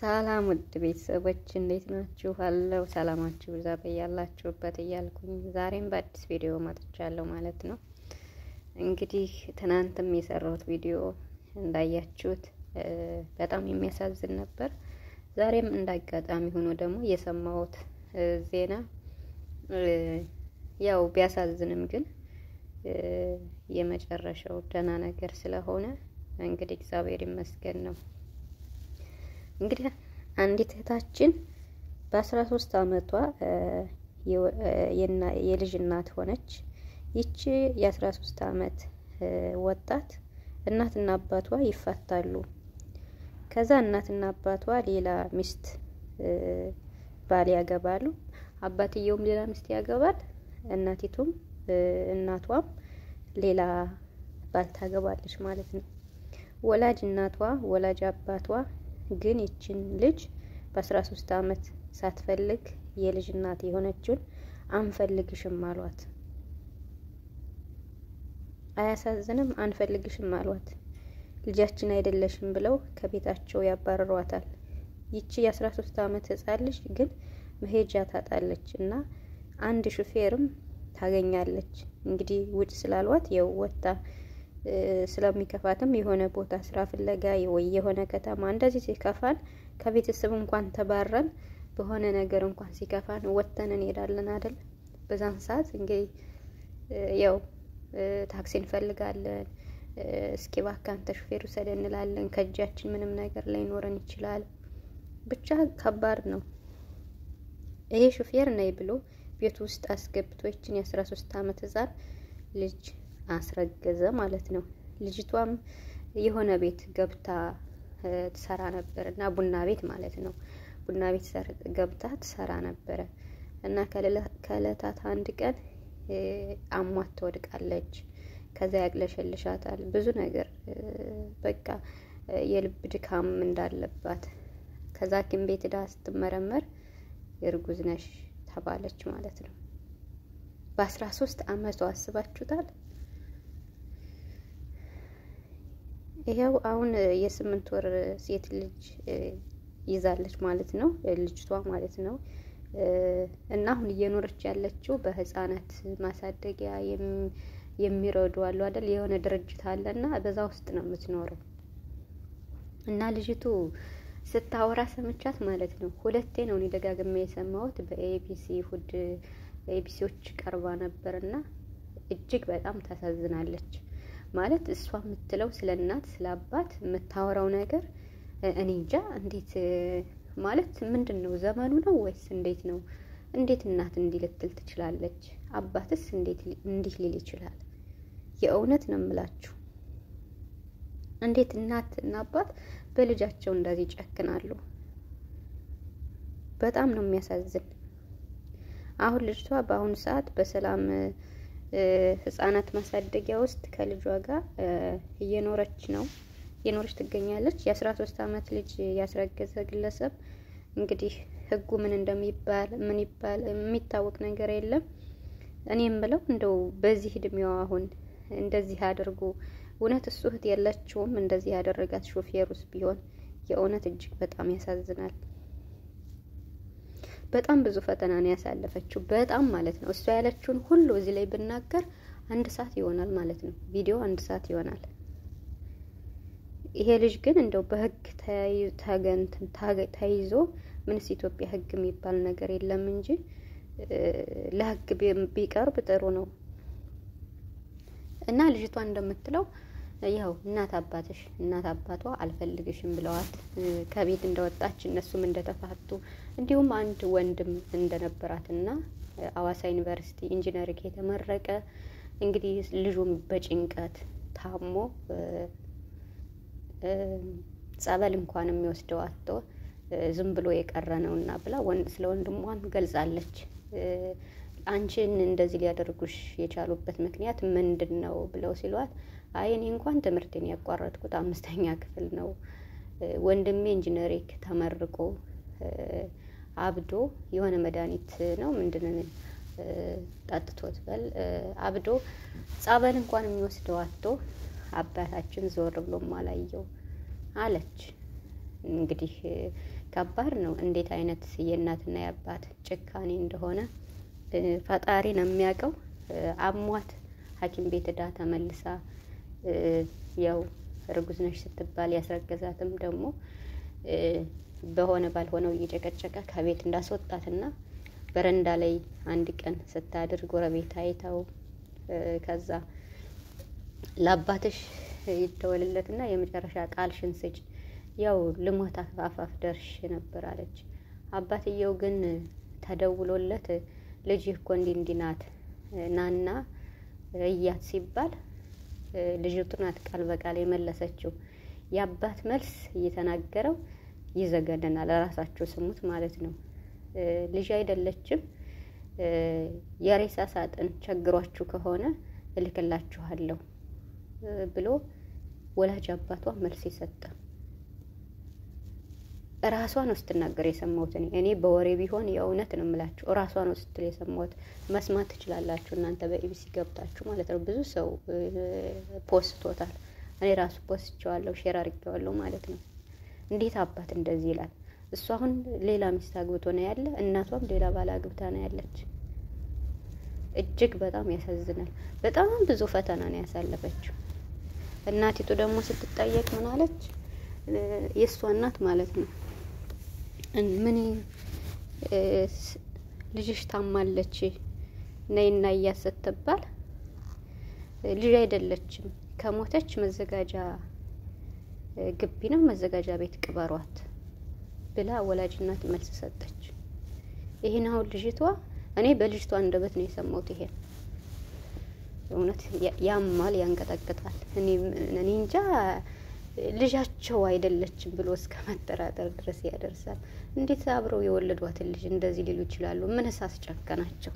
ሰላም ውድ ቤተሰቦች እንዴት ናችሁ? አለው ሰላማችሁ ብዛ በያላችሁበት እያልኩኝ ዛሬም በአዲስ ቪዲዮ መጥቻለሁ ማለት ነው። እንግዲህ ትናንትም የሰራሁት ቪዲዮ እንዳያችሁት በጣም የሚያሳዝን ነበር። ዛሬም እንዳጋጣሚ ሆኖ ደግሞ የሰማሁት ዜና ያው ቢያሳዝንም ግን የመጨረሻው ደህና ነገር ስለሆነ እንግዲህ እግዚአብሔር ይመስገን ነው። እንግዲህ አንዲት እህታችን በአስራ ሶስት አመቷ የልጅ እናት ሆነች። ይቺ የአስራ ሶስት አመት ወጣት እናትና አባቷ ይፋታሉ። ከዛ እናትና አባቷ ሌላ ሚስት ባል ያገባሉ። አባትየውም ሌላ ሚስት ያገባል። እናቲቱም እናቷም ሌላ ባል ታገባለች ማለት ነው። ወላጅ እናቷ ወላጅ አባቷ ግን ይችን ልጅ በአስራ ሶስት አመት ሳትፈልግ የልጅ እናት የሆነችውን አንፈልግሽም አሏት። አያሳዝንም? አንፈልግሽም አሏት። ልጃችን አይደለሽም ብለው ከቤታቸው ያባረሯታል። ይቺ የአስራ ሶስት አመት ህጻን ልጅ ግን መሄጃ ታጣለች እና አንድ ሹፌርም ታገኛለች። እንግዲህ ውጭ ስላሏት የው ወጣ ስለሚከፋትም የሆነ ቦታ ስራ ፍለጋ ወይ የሆነ ከተማ እንደዚህ ሲከፋን ከቤተሰብ እንኳን ተባረን በሆነ ነገር እንኳን ሲከፋን ወጥተን እንሄዳለን አይደል? በዛን ሰዓት እንግዲህ ያው ታክሲ እንፈልጋለን። እስኪ እባክህ አንተ ሹፌር ውሰድ እንላለን። ከእጃችን ምንም ነገር ላይኖረን ይችላል። ብቻ ከባድ ነው። ይሄ ሹፌር ነይ ብሎ ቤት ውስጥ አስገብቶ ይችን የአስራ ሶስት አመት ህጻን ልጅ አስረገዘ ማለት ነው። ልጅቷም የሆነ ቤት ገብታ ትሰራ ነበር እና ቡና ቤት ማለት ነው። ቡና ቤት ገብታ ትሰራ ነበረ እና ከእለታት አንድ ቀን አሟት ትወድቃለች። ከዛ ያቅለሸልሻታል ብዙ ነገር በቃ የልብ ድካም እንዳለባት ከዛ ሐኪም ቤት ዳ ስትመረመር እርጉዝ ነሽ ተባለች ማለት ነው። በአስራ ሶስት አመቷ አስባችሁታል? ይሄው አሁን የስምንት ወር ሴት ልጅ ይዛለች ማለት ነው ልጅቷ ማለት ነው። እና አሁን እየኖረች ያለችው በህፃናት ማሳደጊያ የሚረዱ አሉ አይደል? የሆነ ድርጅት አለ እና በዛ ውስጥ ነው የምትኖረው። እና ልጅቱ ስታወራ ሰምቻት ማለት ነው። ሁለቴ ነው እኔ ደጋግሜ የሰማሁት በኤቢሲ ሁድ ኤቢሲዎች ቀርባ ነበር እና እጅግ በጣም ታሳዝናለች። ማለት እሷ የምትለው ስለ እናት ስለ አባት የምታወራው ነገር እኔ እንጃ እንዴት ማለት ምንድን ነው ዘመኑ ነው ወይስ እንዴት ነው? እንዴት እናት እንዲህ ልትል ትችላለች? አባትስ እንዴት እንዲህ ሊል ይችላል? የእውነት ነው የምላችሁ። እንዴት እናት እና አባት በልጃቸው እንደዚህ ይጨክናሉ? በጣም ነው የሚያሳዝን። አሁን ልጅቷ በአሁኑ ሰዓት በሰላም ህጻናት ማሳደጊያ ውስጥ ከልጇ ጋር እየኖረች ነው እየኖረች ትገኛለች። የአስራ ሶስት አመት ልጅ ያስረገዘ ግለሰብ እንግዲህ ህጉ ምን እንደሚባል ምን ይባል የሚታወቅ ነገር የለም። እኔ የምለው እንደው በዚህ እድሜዋ አሁን እንደዚህ አድርጎ እውነት እሱ እህት የለችውም እንደዚህ ያደረጋት ሾፌሩስ ቢሆን የእውነት እጅግ በጣም ያሳዝናል። በጣም ብዙ ፈተና ነው ያሳለፈችው። በጣም ማለት ነው። እሷ ያለችውን ሁሉ እዚህ ላይ ብናገር አንድ ሰዓት ይሆናል ማለት ነው። ቪዲዮ አንድ ሰዓት ይሆናል። ይሄ ልጅ ግን እንደው በህግ ተገንትን ተይዞ ምንስ ኢትዮጵያ ህግ የሚባል ነገር የለም እንጂ ለህግ ቢቀርብ ጥሩ ነው። እና ልጅቷ እንደምትለው ያው እናት አባትሽ እናት አባቷ አልፈልግሽም ብለዋት ከቤት እንደወጣች እነሱም እንደተፋቱ እንዲሁም አንድ ወንድም እንደነበራትና አዋሳ ዩኒቨርሲቲ ኢንጂነሪንግ የተመረቀ እንግዲህ ልጁም በጭንቀት ታሞ ጸበል እንኳን የሚወስደው አጥቶ ዝም ብሎ የቀረ ነው እና ብላ ስለ ወንድሟም ገልጻለች። አንቺን እንደዚህ ሊያደርጉሽ የቻሉበት ምክንያት ምንድን ነው ብለው ሲሏት አይ እኔ እንኳን ትምህርቴን ያቋረጥኩት አምስተኛ ክፍል ነው። ወንድሜ ኢንጂነሪንግ ተመርቆ አብዶ የሆነ መድኃኒት ነው ምንድን ጠጥቶት በል አብዶ ጸበል እንኳን የሚወስደው አጥቶ አባታችን ዞር ብሎም አላየው አለች። እንግዲህ ከባድ ነው። እንዴት አይነት የእናትና የአባት ጭካኔ እንደሆነ ፈጣሪ ነው የሚያውቀው። አሟት ሐኪም ቤት ዳ ተመልሳ ያው እርጉዝ ነሽ ስትባል ያስረገዛትም ደግሞ በሆነ ባልሆነው እየጨቀጨቀ ከቤት እንዳስወጣትና በረንዳ ላይ አንድ ቀን ስታድር ጎረቤት አይተው ከዛ ለአባትሽ ይደወልለትና የመጨረሻ ቃልሽን ስጭ፣ ያው ልሞት አፋፍ ደርሽ ነበር አለች። አባትየው ግን ተደውሎለት ልጅ እኮ እንዲህ እንዲህ ናት ናና እያት ሲባል ልጅቱ ናት ቃል በቃል የመለሰችው። የአባት መልስ እየተናገረው ይዘገነናል። ራሳችሁ ስሙት ማለት ነው። ልጅ አይደለችም። የሬሳ ሳጥን ቸግሯችሁ ከሆነ እልክላችኋለሁ ብሎ ወላጅ አባቷ መልስ የሰጠ ራሷ ነው ስትናገር የሰማሁት። እኔ እኔ በወሬ ቢሆን የእውነት ነው የምላችሁ፣ ራሷ ነው ስትል የሰማሁት። መስማት ትችላላችሁ እናንተ በኢቢሲ ገብታችሁ ማለት ነው። ብዙ ሰው ፖስቶታል። እኔ ራሱ ፖስቼዋለሁ፣ ሼር አድርጌዋለሁ ማለት ነው። እንዴት አባት እንደዚህ ይላል? እሱ አሁን ሌላ ሚስት አግብቶ ነው ያለ፣ እናቷም ሌላ ባል አግብታ ነው ያለች። እጅግ በጣም ያሳዝናል። በጣም ብዙ ፈተና ነው ያሳለፈችው። እናቲቱ ደግሞ ስትጠየቅ ምን አለች? የእሷ እናት ማለት ነው ምን ልጅሽ ታማለች ነይና እያት ስትባል ልጅ አይደለችም ከሞተች መዘጋጃ ግቢ ነው መዘጋጃ ቤት ቅበሯት ብላ ወላጅ እናት መልስ ሰጠች። ይህን አሁን ልጅቷ እኔ በልጅቷ አንደበት ነው የሰማሁት። ይሄን እውነት ያማል፣ ያንቀጠቅጣል። እኔ እንጃ ልጃቸው አይደለችም ብሎ እስከ መጠራጠር ድረስ ያደርሳል። እንዴት አብረው የወለዷትን ልጅ እንደዚህ ሊሉ ይችላሉ? ምንስ አስጨከናቸው?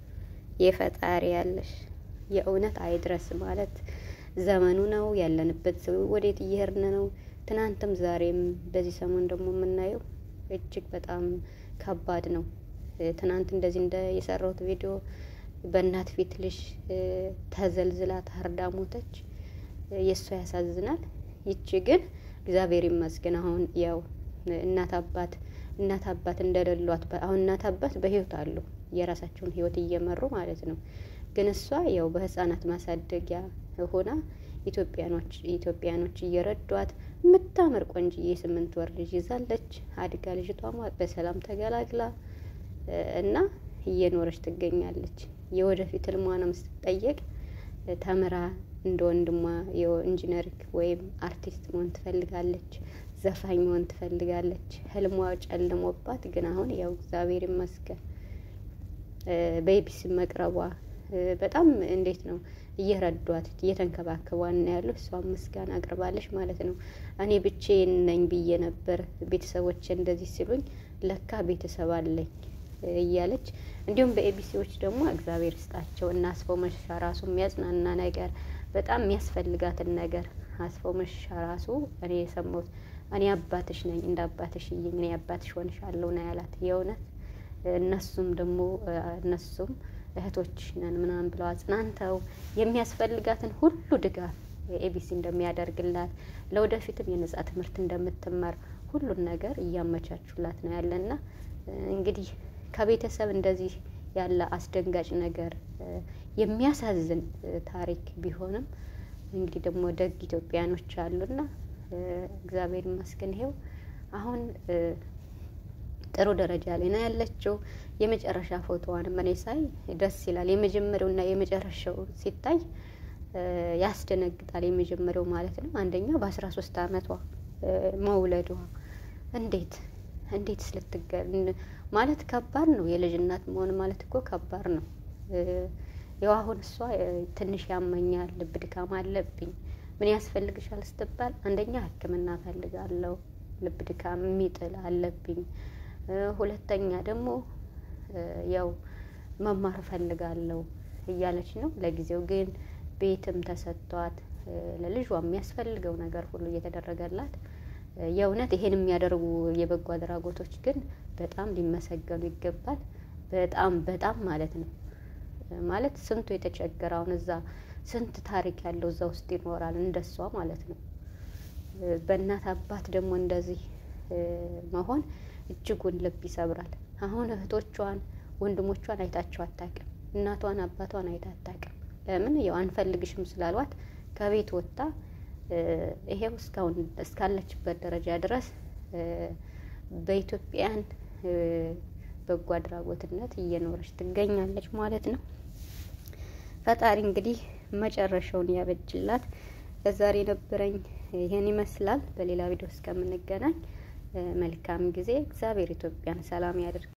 የፈጣሪ ያለሽ የእውነት አይድረስ ማለት ዘመኑ ነው ያለንበት። ወዴት እየሄድን ነው? ትናንትም ዛሬም በዚህ ሰሞን ደግሞ የምናየው እጅግ በጣም ከባድ ነው። ትናንት እንደዚህ እንደ የሰራሁት ቪዲዮ በእናት ፊት ልጅ ተዘልዝላ ታርዳ ሞተች። የእሷ ያሳዝናል። ይቺ ግን እግዚአብሔር ይመስገን አሁን ያው እናት አባት እናት አባት እንደሌሏት አሁን እናት አባት በህይወት አሉ የራሳቸውን ህይወት እየመሩ ማለት ነው። ግን እሷ ያው በህፃናት ማሳደጊያ ሆና ኢትዮጵያኖች ኢትዮጵያኖች እየረዷት የምታምር ቆንጅዬ የስምንት ወር ልጅ ይዛለች። አድጋ ልጅቷ በሰላም ተገላግላ እና እየኖረች ትገኛለች። የወደፊት ህልሟንም ስትጠየቅ ተምራ እንደ ወንድሟ ኢንጂነሪንግ ወይም አርቲስት መሆን ትፈልጋለች። ዘፋኝ መሆን ትፈልጋለች። ህልሟ ጨልሞባት ግን አሁን ያው እግዚአብሔር ይመስገን በኢቢሲ መቅረቧ በጣም እንዴት ነው እየረዷት እየተንከባከቧን ነው ያሉ። እሷም ምስጋና አቅርባለች ማለት ነው። እኔ ብቻዬን ነኝ ብዬ ነበር ቤተሰቦች እንደዚህ ሲሉኝ ለካ ቤተሰብ አለኝ እያለች እንዲሁም በኤቢሲዎች ደግሞ እግዚአብሔር ስጣቸው እና አስፋው መሸሻ ራሱ የሚያጽናና ነገር በጣም የሚያስፈልጋትን ነገር አስፋው መሸሻ ራሱ እኔ የሰማሁት እኔ አባትሽ ነኝ እንደ አባትሽ እይኝ እኔ አባትሽ ሆንሻለሁ ነው ያላት። የእውነት እነሱም ደግሞ እነሱም እህቶች ነን ምናምን ብለው አጽናንተው የሚያስፈልጋትን ሁሉ ድጋፍ ኤቢሲ እንደሚያደርግላት ለወደፊትም የነጻ ትምህርት እንደምትማር ሁሉን ነገር እያመቻቹላት ነው ያለና እንግዲህ ከቤተሰብ እንደዚህ ያለ አስደንጋጭ ነገር የሚያሳዝን ታሪክ ቢሆንም እንግዲህ ደግሞ ደግ ኢትዮጵያኖች አሉና እግዚአብሔር ይመስገን ይሄው አሁን ጥሩ ደረጃ ላይ ነው ያለችው። የመጨረሻ ፎቶዋንም እኔ ሳይ ደስ ይላል። የመጀመሪያውና የመጨረሻው ሲታይ ያስደነግጣል። የመጀመሪያው ማለት ነው አንደኛ በአስራ ሶስት አመቷ መውለዷ እንዴት እንዴት ስልትገል ማለት ከባድ ነው። የልጅ እናት መሆን ማለት እኮ ከባድ ነው። ያው አሁን እሷ ትንሽ ያመኛል፣ ልብ ድካም አለብኝ፣ ምን ያስፈልግሻል ስትባል አንደኛ ሕክምና ፈልጋለሁ፣ ልብ ድካም የሚጥል አለብኝ፣ ሁለተኛ ደግሞ ያው መማር ፈልጋለሁ እያለች ነው። ለጊዜው ግን ቤትም ተሰጥቷት ለልጇ የሚያስፈልገው ነገር ሁሉ እየተደረገላት የእውነት ይሄን የሚያደርጉ የበጎ አድራጎቶች ግን በጣም ሊመሰገኑ ይገባል። በጣም በጣም ማለት ነው። ማለት ስንቱ የተቸገረ አሁን እዛ ስንት ታሪክ ያለው እዛ ውስጥ ይኖራል እንደሷ ማለት ነው። በእናት አባት ደግሞ እንደዚህ መሆን እጅጉን ልብ ይሰብራል። አሁን እህቶቿን ወንድሞቿን አይታቸው አታውቅም። እናቷን አባቷን አይታ አታውቅም። ለምን ያው አንፈልግሽም ስላሏት ከቤት ወጥታ ይሄው እስካሁን እስካለችበት ደረጃ ድረስ በኢትዮጵያን በጎ አድራጎትነት እየኖረች ትገኛለች ማለት ነው። ፈጣሪ እንግዲህ መጨረሻውን ያበጅላት። ለዛሬ የነበረኝ ይህን ይመስላል። በሌላ ቪዲዮ እስከምንገናኝ መልካም ጊዜ። እግዚአብሔር ኢትዮጵያን ሰላም ያደርግ።